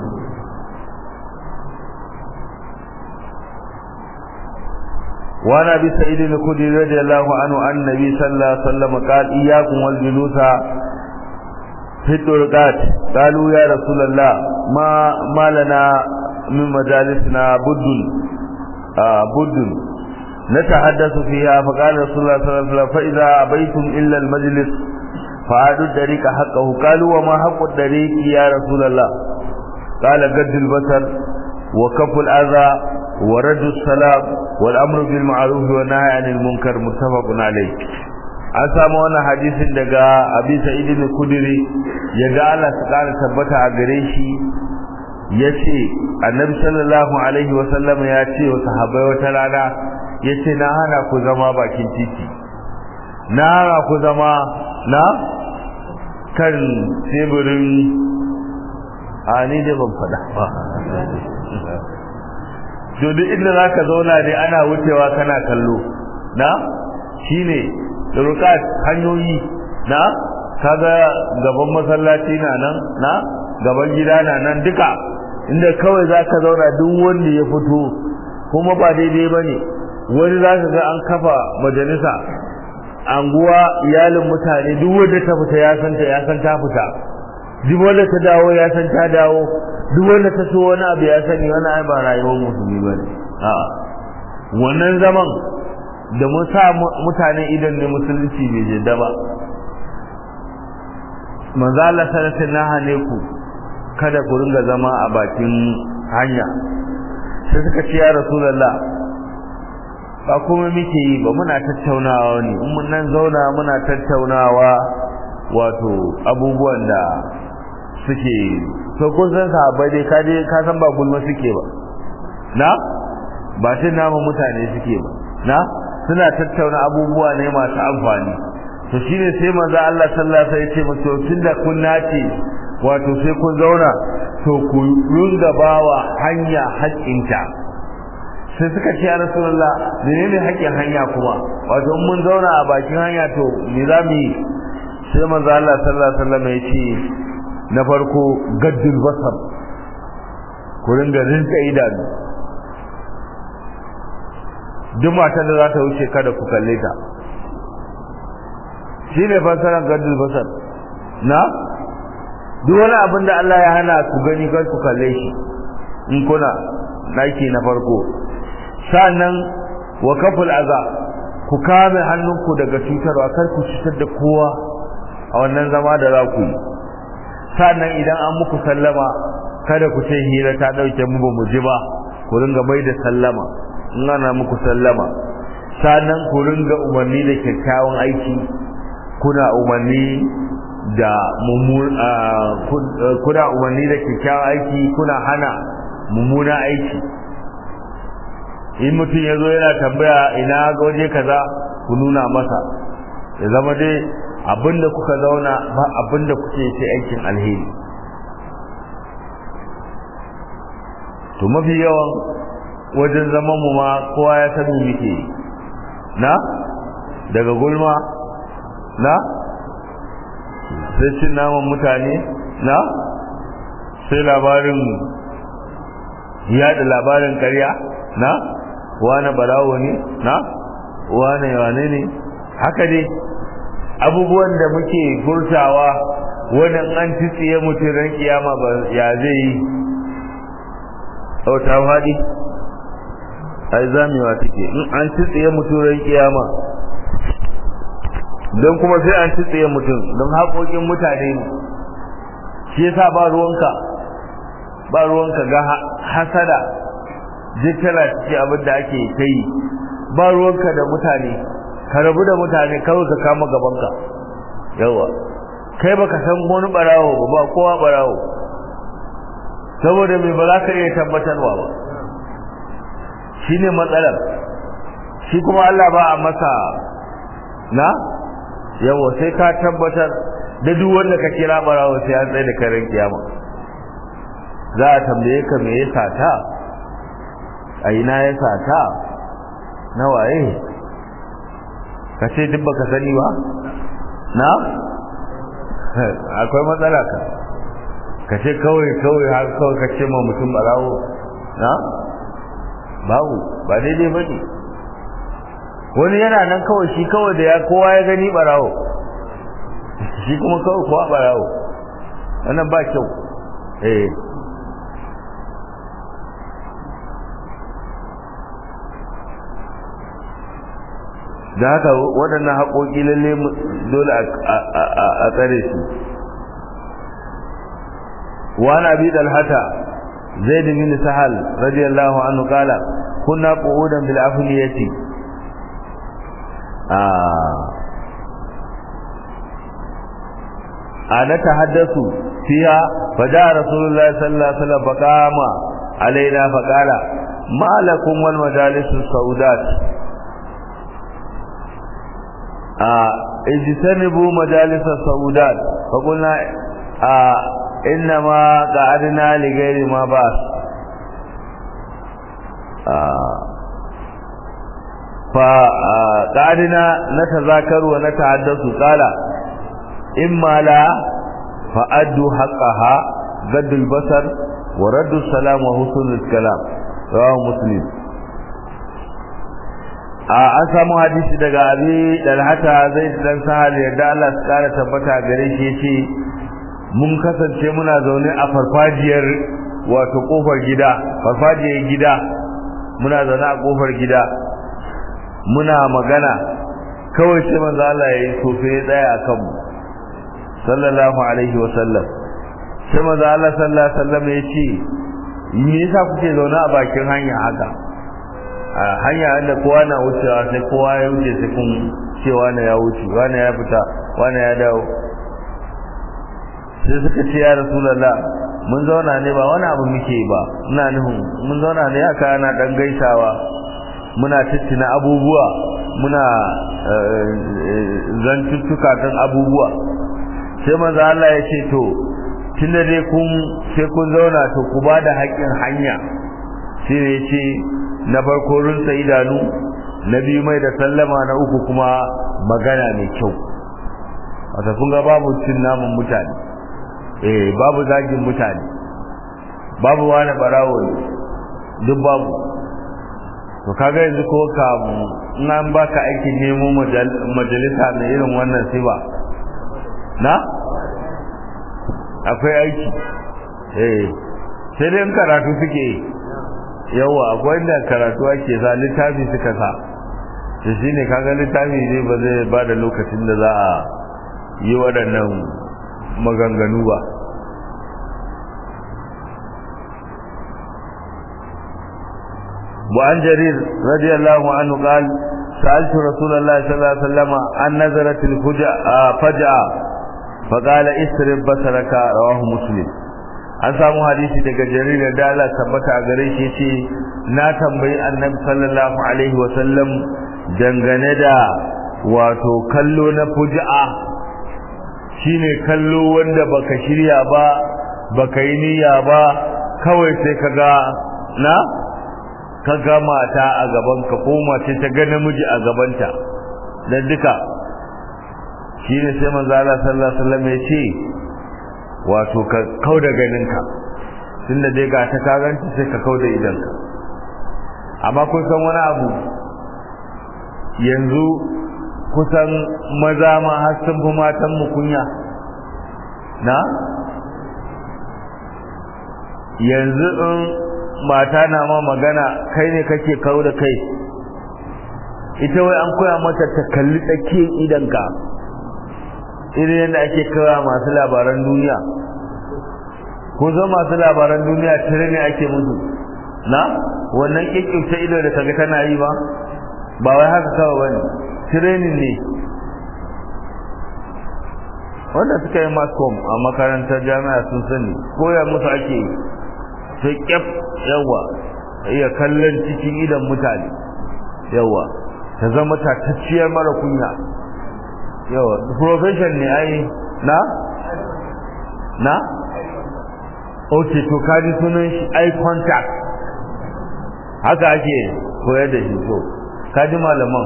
وعن ابي سعيد الخدري رضي الله عنه عن النبي صلى الله عليه وسلم قال اياكم والجلوس في الطرقات قالوا يا رسول الله ما ما لنا من مجالسنا بد آه بد نتحدث فيها فقال رسول الله صلى الله عليه وسلم فاذا ابيتم الا المجلس فاعدوا الطريق حقه قالوا وما حق الطريق يا رسول الله قال قد البصر وكف الاذى wa raddu salam wal amru bil ma'ruf wa nahy anil munkar muttafaqun alayh an samu wannan hadisin daga Abi Sa'id al-Khudri yaga Allah su kara tabbata a gare shi yace Annabi sallallahu alaihi wa sallam ya ce wa sahabbai wata rana yace na hana ku zama bakin titi na hana ku zama na kan teburin a ni da ban faɗa ba to duk inda zaka zauna dai ana wucewa kana kallo na shine rukat hanyoyi na kaga gaban masallaci na nan na gaban gida na nan duka inda kawai zaka zauna duk wanda ya fito kuma ba daidai bane wani zaka ga an kafa majalisa anguwa iyalin mutane duk wanda ta fita ya san ta ya san ta fita duk wanda ta dawo ya san ta dawo duk wanda ta so wani abu ya sani wani ai ba rayuwar musulmi bane a'a wannan zaman da mun sa mutane idan ne musulunci bai jidda ba manzo Allah sallallahu alaihi ne ku kada ku ringa zama a bakin hanya sai suka ce ya rasulullah ba kuma muke yi ba muna tattaunawa ne in mun nan zauna muna tattaunawa wato abubuwan da suke to kun san sahabbai dai ka je ka san ba gulma suke ba na ba sai nama mutane suke ba na suna tattauna abubuwa ne masu amfani to shine sai manzo Allah sallallahu alaihi wasallam ya ce musu tunda kun nace wato sai kun zauna to ku runga bawa hanya haƙƙinta sai suka ce ya rasulullah menene haƙƙin hanya kuma wato mun zauna a bakin hanya to me za mu yi sai manzo Allah sallallahu alaihi wasallam ya ce na farko gaddul basar ku ringa rinka idanu duk matan da za ta wuce kada ku kalle ta shi ne fasaran gaddul basar na duk wani abin da Allah ya hana ku gani kar ku kalle shi in kuna naki na farko sannan wa kaful aza ku kame hannunku daga cutarwa kar ku cutar da kowa a wannan zama da za ku yi sannan idan an muku sallama kada ku ce hira ta dauke mu ba mu ji ba ku ringa mai da sallama in ana muku sallama sannan ku ringa umarni da kyakkyawan aiki kuna umarni da kuna umarni da kyakkyawan aiki kuna hana mummuna aiki in mutum ya zo yana tambaya ina ga waje kaza ku nuna masa ya zama dai abinda kuka zauna ba abinda kuke sai aikin alheri to mafi yawan wajen zaman mu ma kowa ya sani muke na daga gulma na sai cin naman mutane na sai labarin yada labarin karya na wane barawo ne na wane wane ne haka dai abubuwan da muke furtawa wannan an tsiye mutum ran kiyama ba ya zai yi ta faɗi ai zamewa take in an tsiye mutum ran kiyama don kuma sai an tsiye mutum don haƙoƙin mutane ne shi yasa ba ruwanka ba ruwanka ga hasada jikkala ce abin da ake kai ba ruwanka da mutane ka rabu da mutane kawai ka kama gabanka yawa kai baka san wani barawo ba ba kowa barawo saboda mai ba za ka iya tabbatarwa ba shine matsalar shi kuma Allah ba a masa na yawa sai ka tabbatar da duk wanda ka kira barawo sai an tsaye da karen kiyama za a tambaye ka me ya sata a ina ya sata na waye ka ce duk baka sani ba na akwai matsala ka ka ce kawai kawai har kawai ka ce ma mutum barawo na babu ba daidai ba ne wani yana nan kawai shi kawai da ya kowa ya gani barawo shi kuma kawai kowa barawo wannan ba kyau eh da haka waɗannan haƙoƙi lalle dole a tsare su wani abi dalhata zaid bin sahal radiyallahu anhu qala kunna qu'udan bil afniyati ana tahaddathu fiha faja rasulullah sallallahu alaihi wasallam faqama alaina faqala ma lakum wal majalis saudat اجتنبوا مجالس السودات فقلنا آه انما قعدنا لغير ما باس آه فقعدنا نتذاكر ونتحدث قال اما لا فادوا حقها غد البصر ورد السلام وحسن الكلام رواه مسلم an samu hadisi daga abi dalhata zai dan sahal yadda Allah su kara tabbata gare shi yace mun kasance muna zaune a farfajiyar wato kofar gida farfajiyar gida muna zaune a kofar gida muna magana kawai sai manzo Allah ya yi sofe ya tsaya a kanmu sallallahu alaihi wa sallam sai manzo Allah sallallahu alaihi wa sallam ya ce me yasa kuke zaune a bakin hanya haka a hanya inda kowa na wucewa sai kowa ya wuce sai kun ce wani ya wuce wani ya fita wani ya dawo sai suka ce ya rasulallah mun zauna ne ba wani abu muke ba ina nufin mun zauna ne haka ana dan gaisawa muna tattina abubuwa muna zantuttuka kan abubuwa sai manzo Allah ya ce to tunda dai kun sai kun zauna to ku ba da haƙƙin hanya sai ya ce na farko rinsa idanu na biyu mai da sallama na uku kuma magana mai kyau wata kun ga babu cin namun mutane eh babu zagin mutane babu wani barawo ne duk babu to kaga yanzu ko ka in an baka aikin nemo majalisa na irin wannan siba na akwai aiki eh sai dai karatu suke yi yawa akwai inda karatu ake sa littafi suka sa da shi ne kaga littafi ne ba zai ba da lokacin da za a yi waɗannan maganganu ba وعن جرير رضي الله عنه قال سألت رسول الله صلى الله عليه وسلم عن نظرة الفجأة فقال اسرب بصرك رواه مسلم an samu hadisi daga jaridar da Allah tabbata a gare shi ce na tambayi annabi sallallahu alaihi wa sallam dangane da wato kallo na fuji'a shine kallo wanda baka shirya ba baka yi niyya ba kawai sai kaga na kaga mata a gaban ka ko mace ta ga namiji a gabanta dan duka shine sai manzo Allah sallallahu alaihi wasallam ya ce wato ka kauda ganinka tunda dai ga ta kaganta sai ka kauda idanka amma kun san wani abu yanzu kusan maza ma har sun fi matan mu kunya na yanzu in mata na ma magana kai ne kake kawo da kai ita wai an koya mata ta kalli tsakiyar idanka irin yadda ake kawo masu labaran duniya ko zo masu labaran duniya tare ne ake musu na wannan kikkimta ido da kaga tana yi ba ba wai haka kawai bane training ne wanda suka yi mascom a makarantar jami'a sun sani koya musu ake yi sai kyaf yawa iya kallon cikin idan mutane yawa ta zama tatacciyar mara kunya yawa profession ne ai na na ok to kaji sunan shi eye contact haka ake koyar da shi so kaji malaman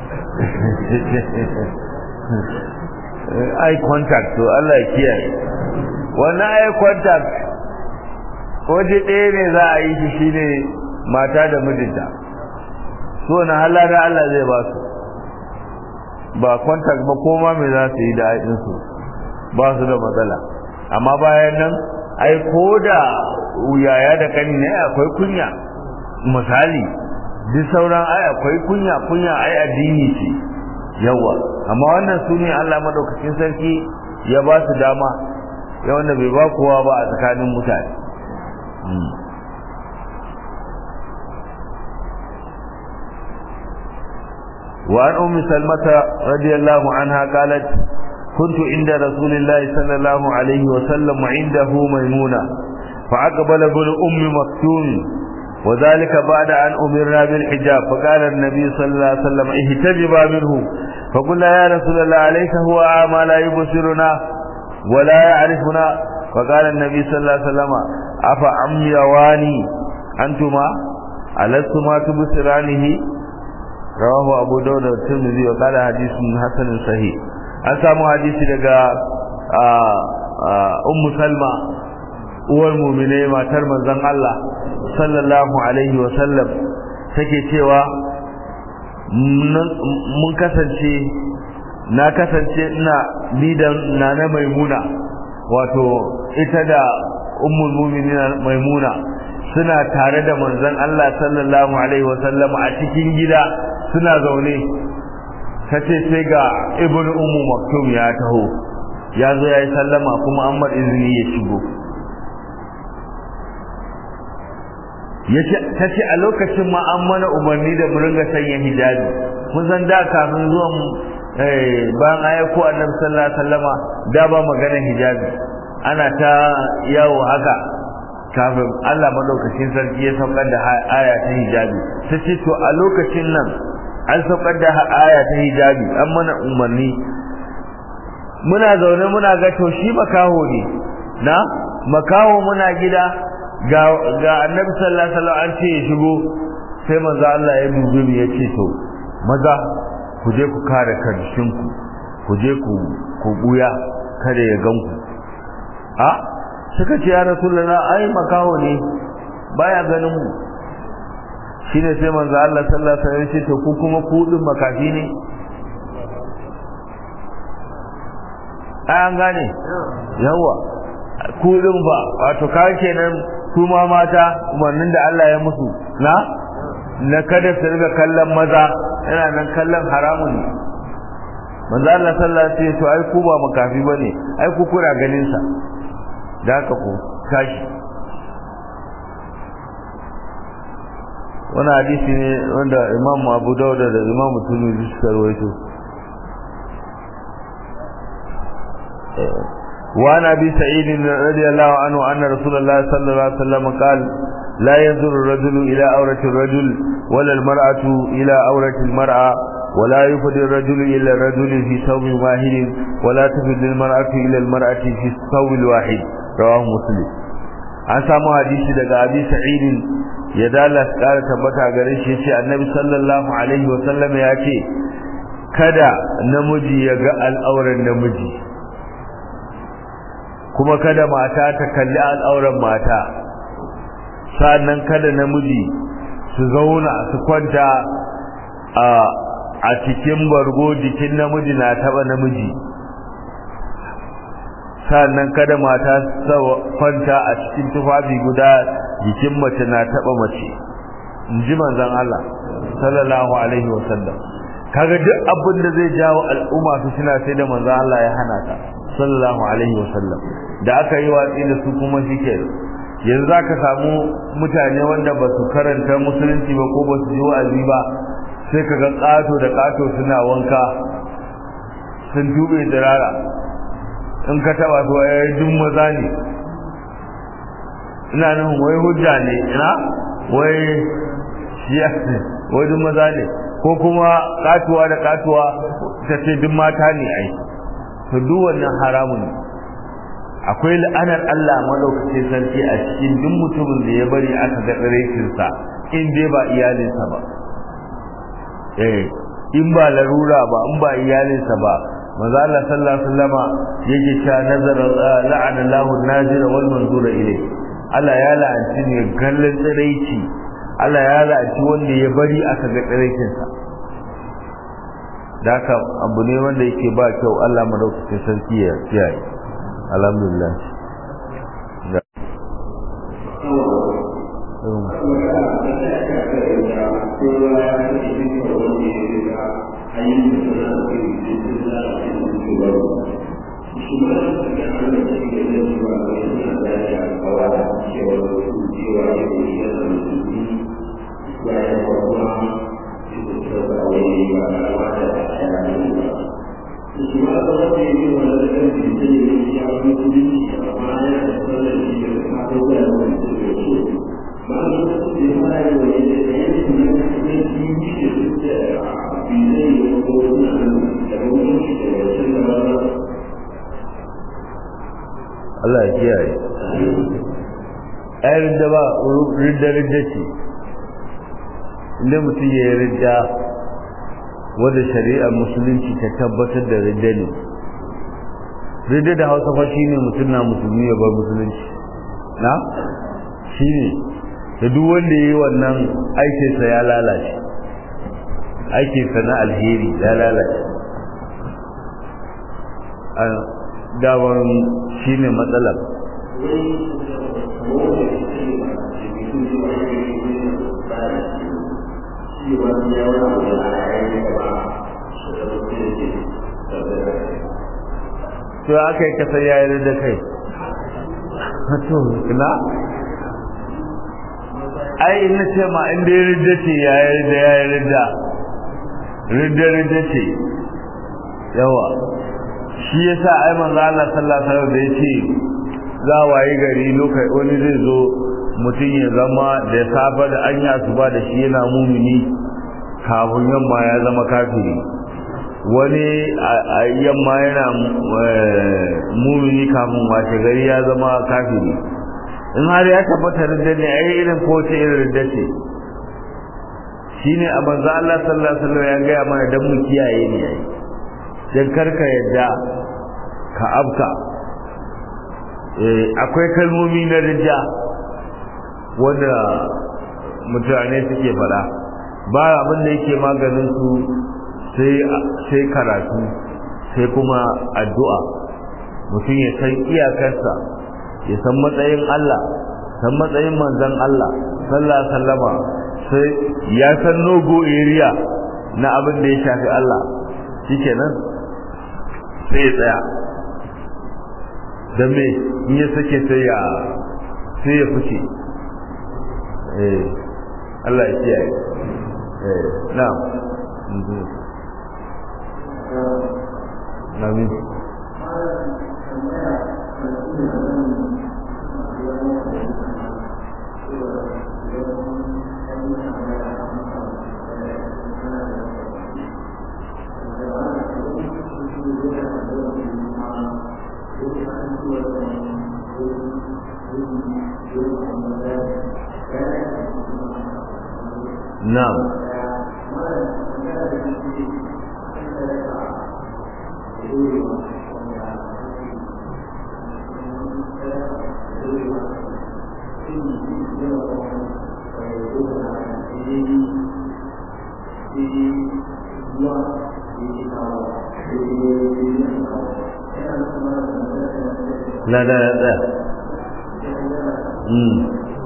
eye contact to Allah ya kiyaye wannan eye contact waje ɗaya ne za a yi shi shine mata da mijinta so na halada Allah zai ba su ba contact ba koma me za su yi da aikinsu ba su da matsala amma bayan nan ai ko da yaya da kani ne akwai kunya misali duk sauran ai akwai kunya kunya ai addini ce yawa amma wannan su ne Allah madaukakin sarki ya ba su dama ya wanda bai ba kowa ba a tsakanin mutane وعن أم سلمة رضي الله عنها قالت كنت عند رسول الله صلى الله عليه وسلم وعنده ميمونة فأقبل ابن أم مكتوم وذلك بعد أن أمرنا بالحجاب فقال النبي صلى الله عليه وسلم اهتجبا منه فقلنا يا رسول الله أليس هو أعمى لا يبصرنا ولا يعرفنا فقال النبي صلى الله عليه وسلم أفعميواني أنتما ألستما تبصرانه رواه أبو داود والترمذي وقال حديث حسن صحيح an samu hadisi daga ummu salma uwar mumine matar manzon Allah sallallahu alaihi wa sallam take cewa mun kasance na kasance ina lidan nana maimuna wato ita da ummul mu'minin maimuna suna tare da manzon Allah sallallahu alaihi wa sallam a cikin gida suna zaune kace sai ga ibnu ummu maktum ya taho ya zo yayi sallama kuma an mar izini ya shigo yace kace a lokacin ma an mana umarni da mu ringa sanya hijabi mun san da kafin zuwan eh bayan ayyuko annabi sallallahu alaihi wasallama da ba magana hijabi ana ta yawo haka kafin Allah madaukakin sarki ya saukar da aya ta hijabi sai to a lokacin nan an saukar da aya ta hijabi an mana umarni muna zaune muna ga to shi makaho ne na makaho muna gida ga ga annabi sallallahu alaihi wasallam an ce ya shigo sai manzo Allah ya dube mu ya ce to maza ku je ku kare karshen ku ku je ku ku buya kada ya ganku a suka ce ya rasulullah ai makaho ne baya ganin mu shine sai manzo Allah sallallahu alaihi wasallam ya ce to ku kuma ku din makafi ne an gane yawa ku din ba wato ka kenan su ma mata umarnin da Allah ya musu na na kada su riga kallon maza yana nan kallon haramun ne manzo Allah sallallahu alaihi wasallam to ai ku ba makafi bane ai ku kura ganin sa da haka ku tashi wani hadisi ne wanda Imam Abu Dawud da Imam Tirmidhi suka rawaito وعن ابي سعيد رضي الله عنه ان رسول الله صلى الله عليه وسلم قال لا ينظر الرجل الى عورة الرجل ولا المرأة الى عورة المرأة ولا يفد الرجل الى الرجل في ثوب واحد ولا تفد المرأة الى المرأة في الثوب الواحد رواه مسلم an samu hadisi daga abi sa'id ya dala kara tabbata gare shi yace annabi sallallahu alaihi wa sallam ya ce kada namiji ya ga al'auran namiji kuma kada mata ta kalli al'auran mata sannan kada namiji su zauna su kwanta a a cikin bargo jikin namiji na taba namiji sannan kada mata su kwanta a cikin tufafi guda jikin mace na taba mace in ji manzon Allah sallallahu alaihi wasallam kaga duk abin da zai jawo al'umma su suna sai da manzon Allah ya hana ta sallallahu alaihi wasallam da aka yi watsi da su kuma shike yanzu zaka samu mutane wanda ba su karanta musulunci ba ko ba su ji wa'azi ba sai kaga kato da kato suna wanka sun tube dirara in ka taba su ai duk maza ne ina nan wai hujja ne ina wai shiya wai duk maza ne ko kuma katuwa da katuwa ta ce duk mata ne ai to duk wannan haramun ne akwai la'anar Allah madaukakin sarki a cikin duk mutumin da ya bari aka ga tsiraitin sa in dai ba iyalinsa ba eh in ba larura ba in ba iyalinsa ba manzo Allah sallallahu alaihi wasallama yake cewa nazara la'ana Allahu an-nazira wal manzura ilayhi Allah ya la'anci ne gallan tsiraici Allah ya la'anci wanda ya bari aka ga tsiraitin sa daka abu ne wanda yake ba kyau Allah madaukakin sarki ya kiyaye alhamdulillah Thank you. Allah ya kiyaye ai ridda ba ridda ridda ce inda mutum ya yi ridda wadda shari'ar musulunci ta tabbatar da ridda ne ridda da hausa fa shine mutum na musulmi ya bar musulunci na shine da duk wanda ya yi wannan aikinsa ya lalace aikinsa na alheri ya lalace daban shi ne matsalar to aka yi kasar yayar da kai to na ai ina ce ma inda ya ridda ce yayar da yayar da ridda ridda ce yawa shi yasa ai manzo Allah sallallahu alaihi wasallam da yace za wayi gari lokai wani zai zo mutum ya zama da safa da anya asuba da shi yana mumini kafin yamma ya zama kafiri wani yamma yana mumini kafin washe gari ya zama kafiri in har ya tabbata da ne ai irin ko ce irin da ce shine a manzo Allah sallallahu alaihi wasallam ya ga mana dan mu kiyaye ne ai don karka yadda ka abka akwai kalmomi na rija wanda mutane suke fada ba abin da yake maganin su sai karatu sai kuma addu'a mutum ya san iyakarsa ya san matsayin Allah san matsayin manzon Allah sallallahu alaihi wasallama sai ya san nogo area na abin da ya shafi Allah shikenan sai ya tsaya don me in ya sake sai ya sai ya fice eh Allah ya kiyaye eh na'am Amin. Na'am. La da da. Mm.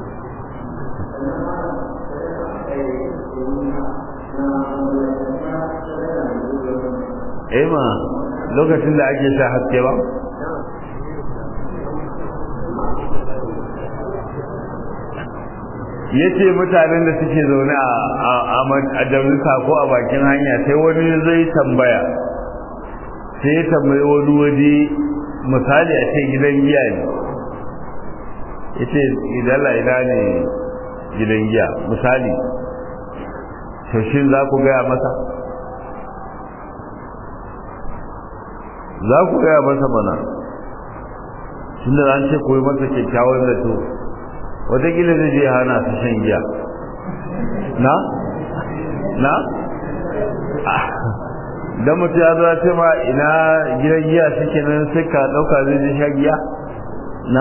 Ema lokacin da ake sha haske ba? yace mutanen da suke zaune a a jamisa ko a bakin hanya sai wani zai tambaya sai ya tambayi wani waje misali a ce gidan giya ne yace idan la ina ne gidan giya misali to shin za ku gaya masa za ku gaya masa mana tunda an ce koyi masa kyakkyawan zato wataƙila zai je hana su shan giya na? na? don mutu ya zuwa ce ma ina gidan giya suke nan suka ɗauka zai je sha giya na?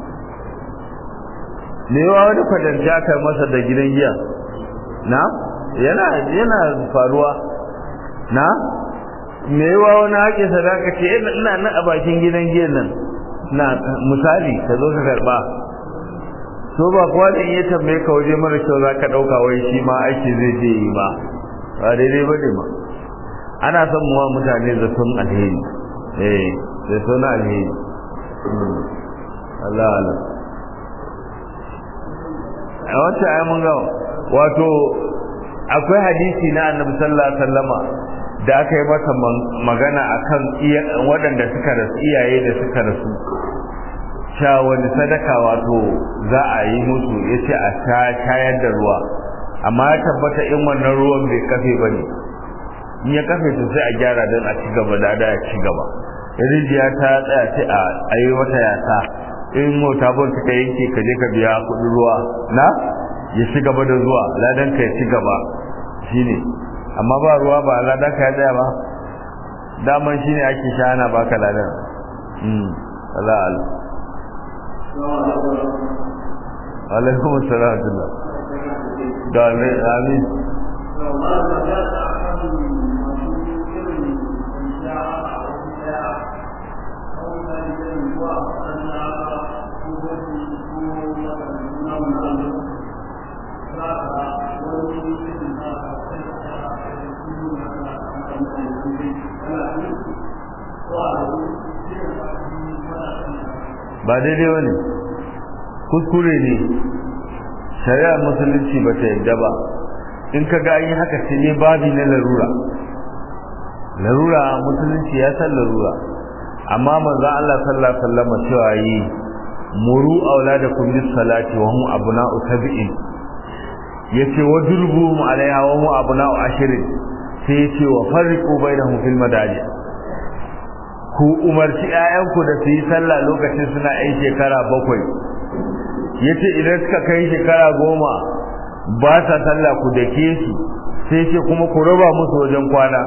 ne yawa wani kwatanci aka masa da gidan giya na? yana yana faruwa na? me yawa wani haƙe sadaka ce ina nan a bakin gidan giyan nan na misali ka zo ka karɓa so ba kuwa da iya tambaye ka waje mara kyau za ka ɗauka wai shi ma aiki zai je yi ba ba daidai ba ne ma ana son muwa mutane zaton alheri eh zaton alheri Allah Allah a wata ayi mun ga wato akwai hadisi na annabi sallallahu alaihi wasallama da aka yi masa magana akan waɗanda suka rasu iyaye da suka rasu sha wani sadaka wato za a yi musu ya ce a shayar da ruwa amma ya tabbata in wannan ruwan bai kafe ba ne in ya kafe to sai a gyara don a ci gaba da ya ci gaba rijiya ta tsaya sai a yi wata yasa in mota bon ta yanke ka je ka biya kuɗin ruwa na ya ci gaba da zuwa ladan ka ya ci gaba shine amma ba ruwa ba ladan ka ya tsaya ba daman shine ake sha ana baka ladan mm Allah Allah alaikum assalam da amin ba daidai wani kuskure ne shari'ar musulunci ba ta yadda ba in ka ga yi haka sai ne babi na larura larura musulunci ya san larura amma manzon Allah sallallahu alaihi wasallam cewa yi muru auladakum bis salati wa hum abna'u sab'in yace wa durbuhum alaiha wa hum abna'u ashrin sai yace wa farriqu bainahum fil madaji ku umarci ƴaƴanku da su yi sallah lokacin suna ƴan shekara bakwai yace idan suka kai shekara goma ba sa sallah ku dake su sai ce kuma ku raba musu wajen kwana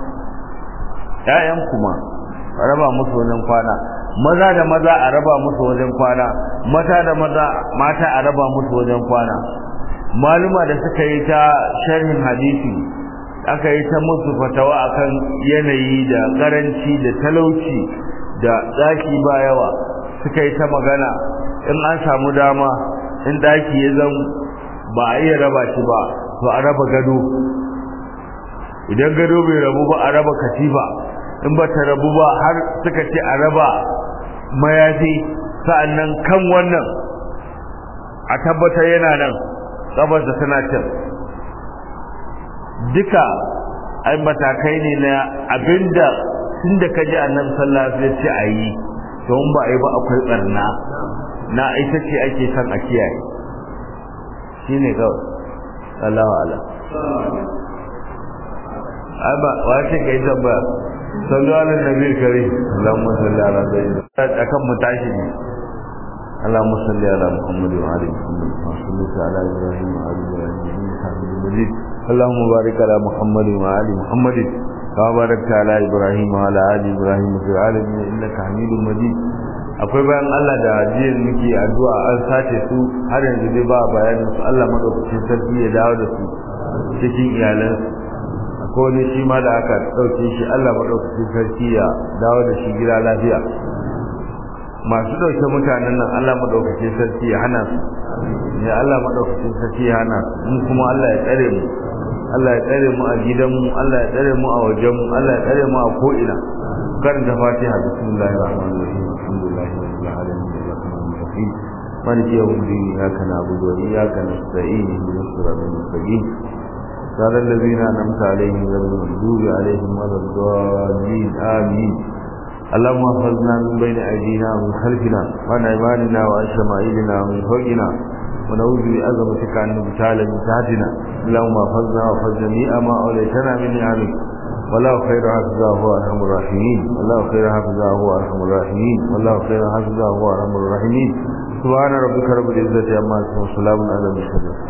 ƴaƴan kuma a raba musu wajen kwana maza da maza a raba musu wajen kwana mata da maza mata a raba musu wajen kwana maluma da suka yi ta sharhin hadisi aka yi ta musu fatawa akan yanayi da karanci da talauci da daki ba yawa suka yi ta magana in an samu dama in daki ya zan ba a iya raba shi ba to a raba gado idan gado bai rabu ba a raba katifa in ba ta rabu ba har suka ce a raba mayafi sa'annan kan wannan a tabbatar yana nan tsabar da tana can duka ai matakai ne na abinda tun da ka ji annabi sallallahu alaihi wasallam ce a yi to in ba a yi ba akwai barna na ita ce ake son a kiyaye shine kawai Allahu a'lam ai ba wace kai tambaya sallu ala nabi kare Allahumma salli ala sayyidina akan mu tashi ne اللهم صل على محمد وعلى محمد وصل على ابراهيم وعلى ابراهيم انك حميد مجيد اللهم بارك على محمد وعلى محمد كما باركت على ابراهيم وعلى ال ابراهيم في العالمين انك حميد مجيد akwai bayan Allah da ajiyar muke addu'a an sace su har yanzu dai ba bayanin su Allah madaukakin sarki ya dawo da su cikin iyalansu akwai wani shi ma da aka ɗauke shi Allah madaukakin sarki ya dawo da shi gida lafiya masu ɗauke mutanen nan Allah maɗaukake sarki ya hana su ya Allah maɗaukake sarki ya hana su mu kuma Allah ya tsare mu Allah ya tsare mu a gidanmu Allah ya tsare mu a wajenmu Allah ya tsare mu a ko'ina karanta fatiha bismillahir rahmanir rahim alhamdulillahi rabbil alamin arrahmanir rahim maliki yawmiddin iyyaka na'budu wa iyyaka nasta'in ihdinas siratal mustaqim صراط الذين أنعمت عليهم غير المغضوب عليهم ولا الضالين آمين اللهم احفظنا من بين أيدينا ومن خلفنا وعن أيماننا وعن شمائلنا ومن فوقنا ونعوذ بعظمتك أن نبتال من تحتنا اللهم احفظنا واحفظ جميع ما أوليتنا من نعمك والله خير حافظه هو أرحم الراحمين والله خير حافظه هو أرحم الراحمين والله خير حافظه هو أرحم الراحمين سبحان ربك رب العزة عما يصفون وسلام على المرسلين